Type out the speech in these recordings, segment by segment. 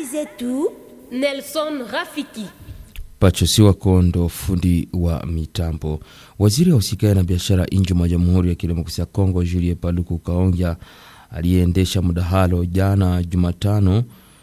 zetu Nelson Rafiki. Pachosiwa Kondo, fundi wa mitambo. Waziri wa usikae na biashara nje mwa Jamhuri ya Kidemokrasia ya Kongo, Julie Paluku Kaonja, aliyeendesha mdahalo jana Jumatano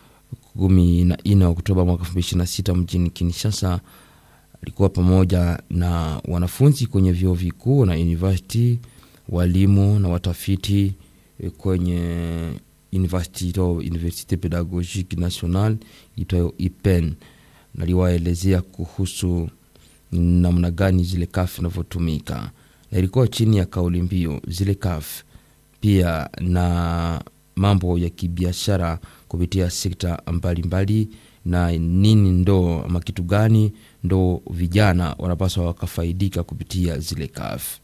14 Oktoba mwaka 2026 mjini Kinshasa, alikuwa pamoja na wanafunzi kwenye vyuo vikuu na university, walimu na watafiti kwenye University, Universite Pedagogique Nationale itwayo IPEN naliwaelezea kuhusu namna gani zile kaf inavyotumika, na ilikuwa chini ya kauli mbiu zile kaf pia na mambo ya kibiashara kupitia sekta mbalimbali, na nini ndo ama kitu gani ndo vijana wanapaswa wakafaidika kupitia zile kaf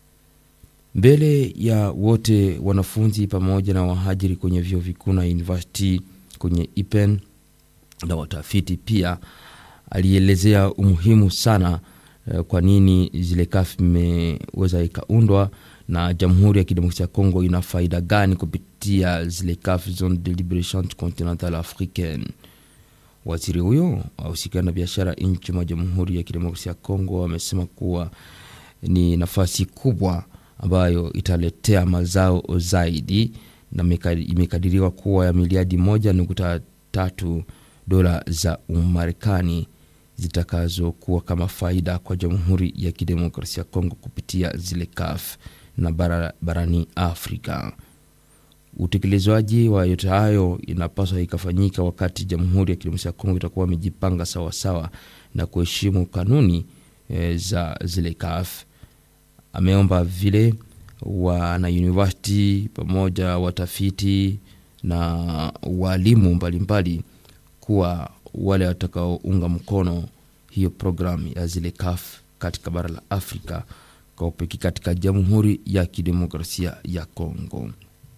mbele ya wote wanafunzi pamoja na wahajiri kwenye vyuo vikuu na university kwenye IPEN na watafiti pia alielezea umuhimu sana uh, kwa nini zile kaf imeweza ikaundwa na Jamhuri ya Kidemokrasia ya Kongo ina faida gani kupitia zile kaf, Zone de Liberation Continentale Africaine. Waziri huyo ahusikana na biashara nchi mwa Jamhuri ya Kidemokrasia ya Kongo amesema kuwa ni nafasi kubwa ambayo italetea mazao zaidi na imekadiriwa kuwa ya miliadi moja nukta tatu dola za Umarekani zitakazokuwa kama faida kwa Jamhuri ya Kidemokrasia ya Kongo kupitia zile kaf na bara, barani Afrika. Utekelezwaji wa yote hayo inapaswa ikafanyika wakati Jamhuri ya Kidemokrasia ya Kongo itakuwa imejipanga sawasawa na kuheshimu kanuni e, za zile kaf. Ameomba vile wana university pamoja watafiti na walimu mbalimbali kuwa wale watakaounga mkono hiyo programu ya zile kaf katika bara la Afrika kwa upekee katika Jamhuri ya Kidemokrasia ya Kongo.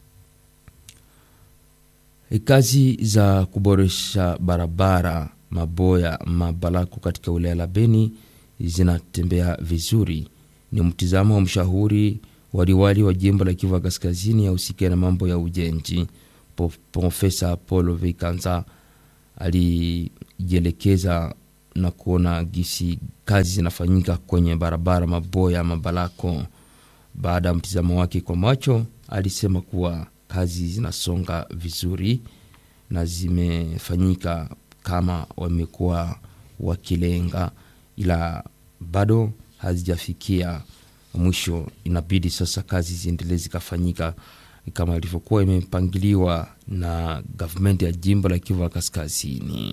Kazi za kuboresha barabara Maboya Mabalako katika wilaya la Beni zinatembea vizuri. Ni mtizamo wa mshauri waliwali wa jimbo la Kivu Kaskazini ya usika na mambo ya ujenzi Profesa Paul Vikanza alijielekeza na kuona gisi kazi zinafanyika kwenye barabara Maboya Mabalako. Baada ya mtizamo wake kwa macho, alisema kuwa kazi zinasonga vizuri na zimefanyika kama wamekuwa wakilenga, ila bado hazijafikia mwisho. Inabidi sasa kazi ziendelee zikafanyika kama ilivyokuwa imepangiliwa na gavumenti ya jimbo la Kivu Kaskazini.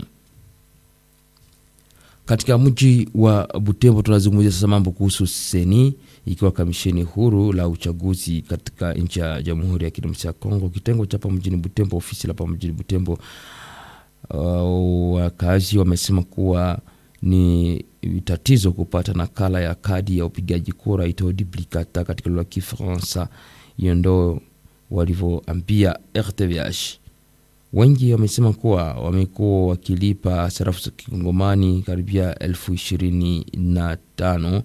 Katika mji wa Butembo tunazungumzia sasa mambo kuhusu seni, ikiwa kamisheni huru la uchaguzi katika nchi ya Jamhuri ya Kidemokrasia ya Kongo, kitengo cha hapa mjini Butembo, ofisi la hapa mjini Butembo. Uh, wakazi wamesema kuwa ni tatizo kupata nakala ya kadi ya upigaji kura itao duplicata katika lugha ya Kifaransa. Hiyo ndo walivyoambia RTVH. Wengi wamesema kuwa wamekuwa wakilipa sarafu za kikongomani karibia elfu ishirini na tano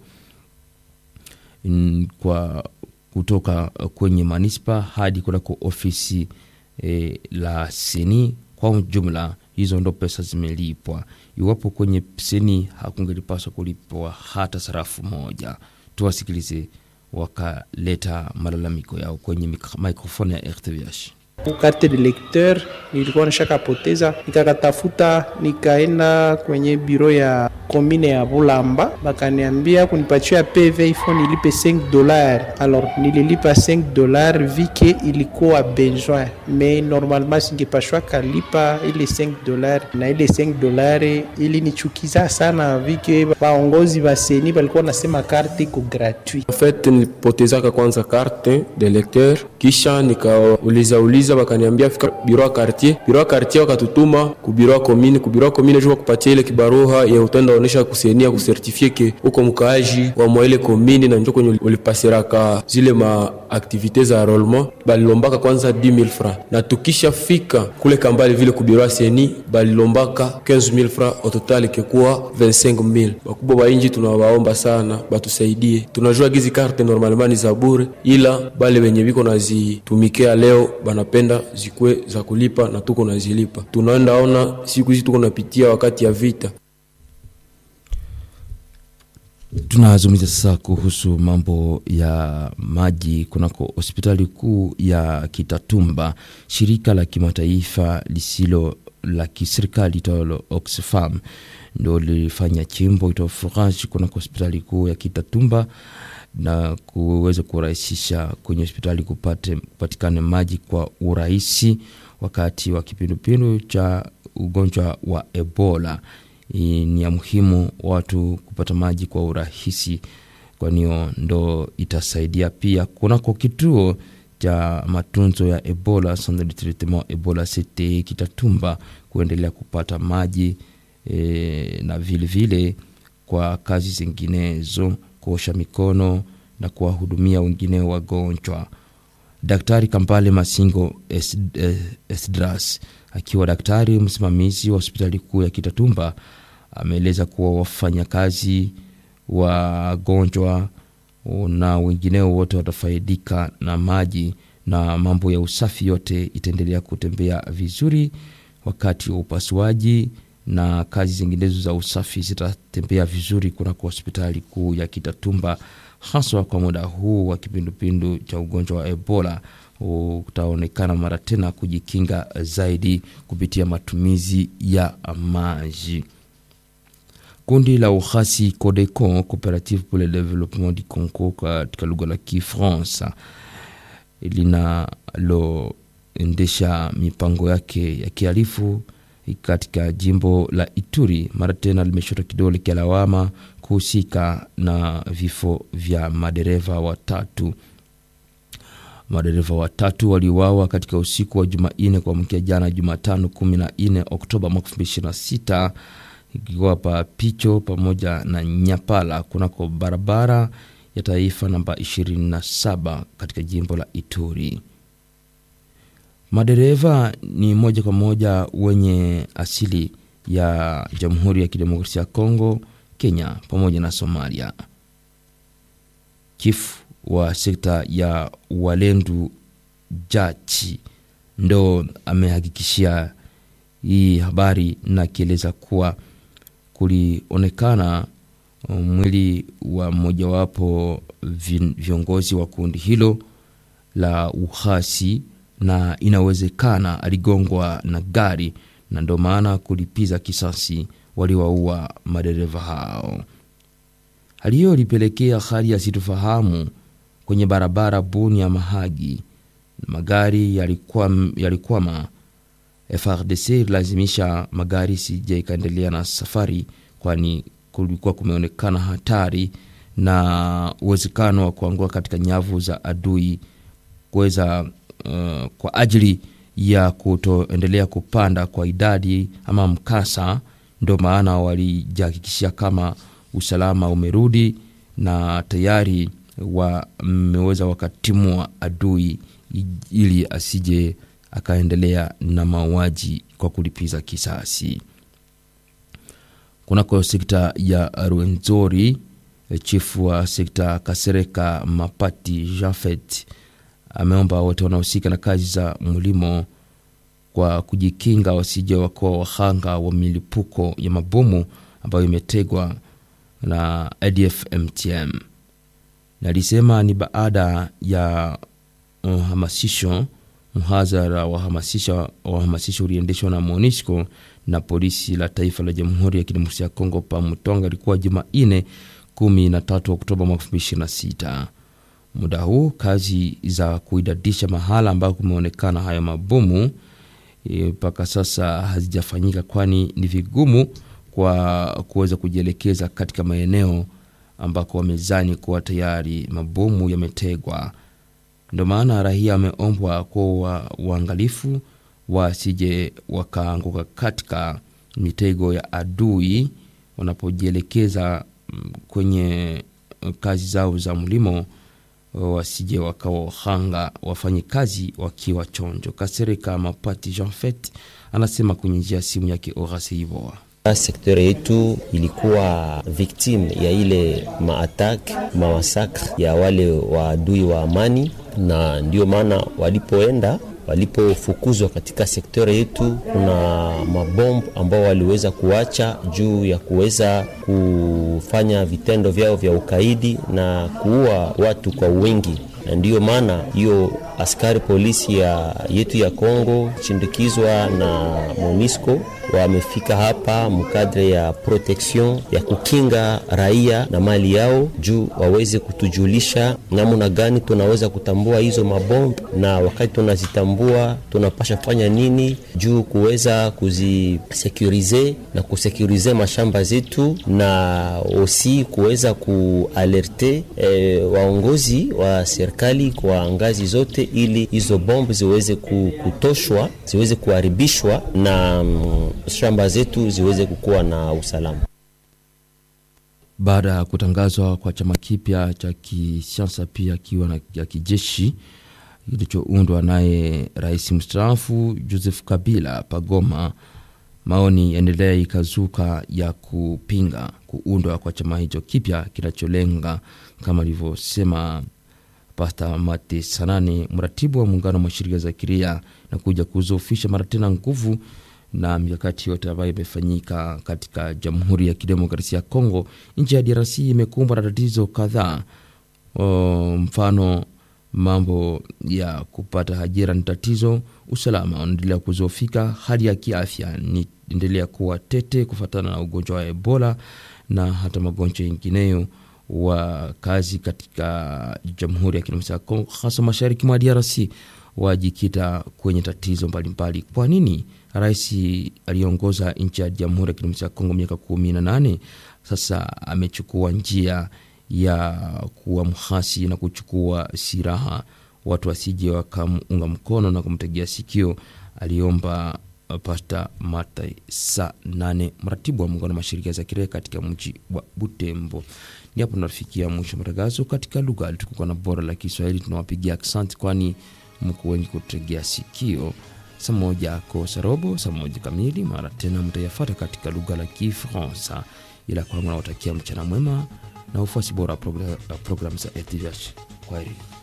kwa kutoka kwenye manispa hadi kunako ofisi e, la seni. Kwa jumla hizo ndo pesa zimelipwa. Iwapo kwenye seni hakungelipaswa kulipwa hata sarafu moja. Tuwasikilize wakaleta malalamiko yao kwenye mikrofoni ya RTVH. Karte de lecteur nilikuwa nishakapoteza, nikakatafuta nikaenda kwenye biro ya komine ya Bulamba, bakaniambia kunipatia PV ifo nilipe 5 dollars. Alors nililipa 5 dollars vike ilikuwa besoin, mais normalement singepashwa kalipa ile 5 dollars, na ile 5 dollars ilinichukiza sana vike baongozi baseni balikuwa nasema karte iko gratuit. En fait nilipotezaka kwanza karte de lecteur, kisha nikauliza uliza bakaniambia fika biro ya quartier, biro ya quartier wakatutuma ku biro ya commune, ku biro ya commune jua kupatia ile kibaruha ya utenda onesha kusenia kusertifie ke uko mkaaji wa mwa ile commune na njoo kwenye ulipasiraka zile ma activite za enrollment balilombaka kwanza 10000 francs, na tukisha fika kule kambali vile ku biro ya seni balilombaka 15000 francs, au total ikekuwa 25000. Bakubwa ba inji tunawaomba sana batusaidie, tunajua gizi karte normalement ni za bure, ila bale wenye biko na tunazitumikia leo banapenda zikuwe za kulipa na tuko nazilipa. Tunaenda ona siku hizi tuko napitia wakati ya vita. Tunazungumzia sasa kuhusu mambo ya maji kunako hospitali kuu ya Kitatumba. Shirika la kimataifa lisilo la kiserikali italo Oxfam ndo lilifanya chimbo ito forage kunako hospitali kuu ya Kitatumba na kuweza kurahisisha kwenye hospitali kupate kupatikane maji kwa urahisi wakati wa kipindupindu cha ugonjwa wa Ebola. Hii ni ya muhimu watu kupata maji kwa urahisi, kwani ndo itasaidia pia kunako kituo cha matunzo ya Ebola Centre de Traitement Ebola CTE Kitatumba kuendelea kupata maji e, na vilevile vile kwa kazi zinginezo, kuosha mikono na kuwahudumia wengine wagonjwa. Daktari Kampale Masingo Es- eh, Esdras akiwa daktari msimamizi wa hospitali kuu ya Kitatumba ameeleza kuwa wafanyakazi wagonjwa na wengineo wote watafaidika na maji na mambo ya usafi yote itaendelea kutembea vizuri wakati wa upasuaji na kazi zinginezo za usafi zitatembea vizuri kunako hospitali kuu ya Kitatumba, haswa kwa muda huu wa kipindupindu cha ugonjwa wa Ebola utaonekana mara tena kujikinga zaidi kupitia matumizi ya maji. Kundi la uhasi CODECO, Cooperative pour le Développement du Congo katika lugha la Kifaransa, linaloendesha mipango yake ya kihalifu katika jimbo la Ituri, mara tena limeshota kidole cha lawama kuhusika na vifo vya madereva watatu. Madereva watatu waliuawa katika usiku wa Jumanne kuamkia jana Jumatano 14 Oktoba mwaka 2026 ikiwa pa Picho pamoja na Nyapala kunako barabara ya taifa namba 27 katika jimbo la Ituri. Madereva ni moja kwa moja wenye asili ya Jamhuri ya Kidemokrasia ya Kongo, Kenya pamoja na Somalia. Chifu wa sekta ya Walendu Jachi ndo amehakikishia hii habari na akieleza kuwa kulionekana mwili wa mmojawapo viongozi wa kundi hilo la uhasi na inawezekana aligongwa na gari na ndo maana kulipiza kisasi waliwaua madereva hao. Hali hiyo ilipelekea hali ya sitofahamu kwenye barabara Bunia Mahagi, magari yalikwama yalikuwa FRDC ililazimisha magari sije ikaendelea na safari, kwani kulikuwa kumeonekana hatari na uwezekano wa kuanguka katika nyavu za adui kuweza uh, kwa ajili ya kutoendelea kupanda kwa idadi ama mkasa. Ndio maana walijihakikishia kama usalama umerudi na tayari wameweza wakatimua adui ili asije akaendelea na mauaji kwa kulipiza kisasi. Kunako sekta ya Rwenzori, chifu wa sekta Kasereka Mapati Jafet ameomba wote wanaohusika na kazi za mlimo kwa kujikinga wasije wakuwa wahanga wa milipuko ya mabomu ambayo imetegwa na ADF MTM. Nalisema ni baada ya uhamasisho mhadhara wa wahamasisho uliendeshwa na MONUSCO na polisi la taifa la Jamhuri ya Kidemokrasia ya Kongo pa Mutonga, ilikuwa Jumanne 13 Oktoba mwaka 2026. Muda huu kazi za kuidadisha mahala ambako kumeonekana hayo mabomu mpaka e, sasa hazijafanyika, kwani ni vigumu kwa kuweza kujielekeza katika maeneo ambako wamezani kuwa tayari mabomu yametegwa. Ndio maana raia wameombwa kuwa waangalifu wasije wakaanguka katika mitego ya adui wanapojielekeza kwenye kazi zao za mlimo, wasije wakawa wahanga, wafanye kazi wakiwa chonjo. Kasereka Mapati Jean Fet anasema kwenye njia ya simu yake Orase Ivoa. Sekta yetu ilikuwa victime ya ile maatak mawasakre ya wale waadui wa amani na ndio maana walipoenda walipofukuzwa katika sekta yetu, kuna mabombu ambao waliweza kuacha juu ya kuweza kufanya vitendo vyao vya ukaidi na kuua watu kwa wingi, na ndiyo maana hiyo askari polisi ya yetu ya Kongo chindikizwa na MONUSCO wamefika hapa mkadre ya protection ya kukinga raia na mali yao, juu waweze kutujulisha namna gani tunaweza kutambua hizo mabomb, na wakati tunazitambua tunapasha fanya nini juu kuweza kuzisekurize na kusekurize mashamba zetu, na osi kuweza kualerte eh, waongozi wa serikali kwa ngazi zote, ili hizo bomb ziweze kutoshwa ziweze kuharibishwa na mm, shamba zetu ziweze kukuwa na usalama. Baada ya kutangazwa kwa chama kipya cha kisiasa pia kiwa na ya kijeshi kilichoundwa naye rais mstaafu Joseph Kabila pagoma, maoni yaendelea ikazuka ya kupinga kuundwa kwa chama hicho kipya kinacholenga kama alivyosema Pasta Mate Sanane, mratibu wa muungano wa mashirika za kiria na kuja kuzofisha mara tena nguvu na mikakati yote ambayo imefanyika katika Jamhuri ya Kidemokrasia ya Kongo. Nchi ya DRC imekumbwa na tatizo kadhaa, mfano mambo ya kupata ajira ni tatizo, usalama unaendelea kuzofika, hali ya kiafya ni endelea kuwa tete kufuatana na ugonjwa wa Ebola na hata magonjwa yengineyo wa kazi katika Jamhuri ya Kidemokrasia ya Kongo, hasa mashariki mwa DRC wajikita kwenye tatizo mbalimbali. Kwa nini rais aliongoza nchi ya Jamhuri ya Kidemokrasia ya Kongo miaka kumi na nane sasa amechukua njia ya kuwa mhasi na kuchukua silaha, watu wasije wakamunga mkono na kumtegea sikio, aliomba Pasta Mata sa nane, mratibu wa muungano wa mashirika za kiraia katika mji wa Butembo. Ni hapo tunafikia mwisho matangazo katika lugha tukuka na bora la Kiswahili. Tunawapigia aksanti, kwani mko wengi kutegea sikio. Saa moja kosa robo, saa moja kamili, mara tena mtayafata katika lugha la Kifransa. Ila kwangu nawatakia mchana mwema na ufuasi bora wa programu za RTVH. Kwaheri.